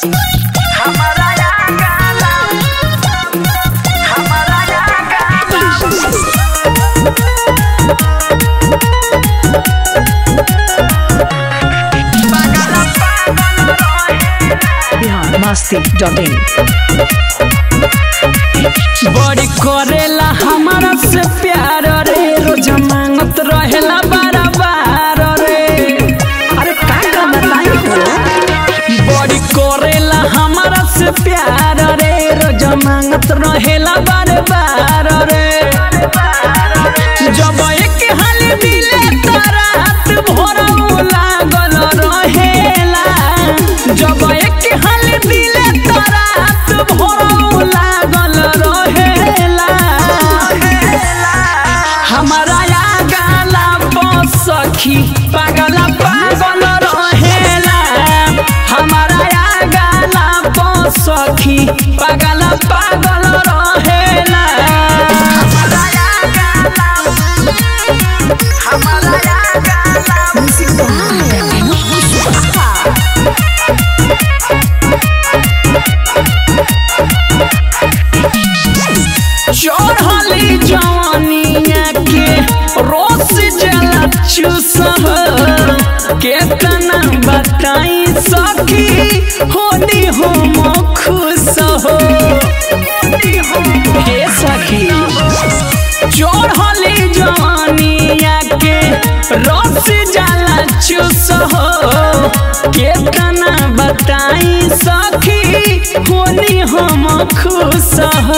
हमारा या गाला हमारा या गाला पागल पागल रहे बिहार मस्ती डॉट इन बड़ी करेला हमारा से प्यार रे रोज मांगत रहेला बार बार रे अरे का का बताई हो बड़ी करेला हमारा से प्यार रे रोज मांगत रहेला बार बार रे जब एक हाल मिले तो रात भर लागल रहेला जब एक हाल मिले तो रात भर लागल रहेला हमारा या गाला सखी पागल पागल रहेला हमारा या गाला सखी पागल पागल रहेला हमारा या गाला हमारा या गाला चढ़ली जवानिया के रोस जला चूसह केतना बताई सखी होनी हो खुश हो हे सखी चढ़ली जवानिया के रस जला चूसह केतना बताई सखी होनी हम खुश हो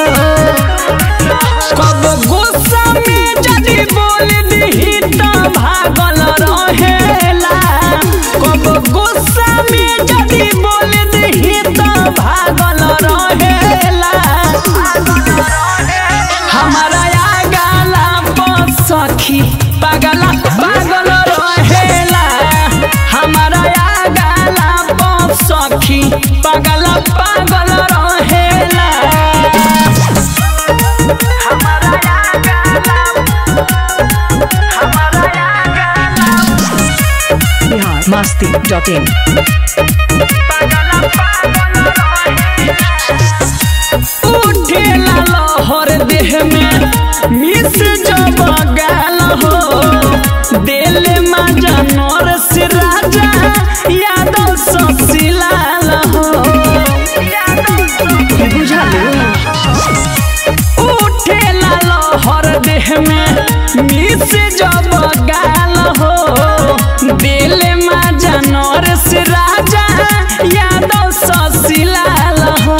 कब गुस्सा में जदी बोल दी तो भागल रहेला कब गुस्सा में जदी बोल दी तो भागल रहेला हमारा या गाला पर सखी पागल पागल रहेला हमारा या गाला पर सखी पागल पागल रहेला हमारा या गाला हमारा या गाला बिहार मस्ती डॉट इन पागल पागल रहे उठेला लहर देह में मिस जब गाल हो दिल में जानवर से राजा यादव ससिलाल हो उठेला लहर देह में मिस जब गाल हो दिल में जानवर से राजा यादव ससिलाल हो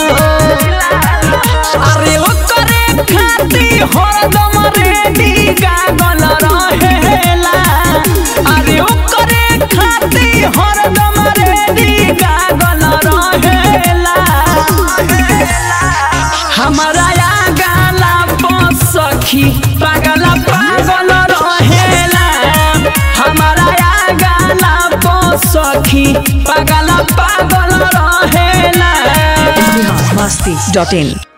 अरे ओ करे खाती हरदम रेडी गागल रहेला अरे ओ करे खाती हरदम रेडी गागल रहेला हमारा या गाला पर सखी पागल पागल रहेला हमारा या गाला पर सखी पागल पागल रहेला बिहार मस्ती डॉट इन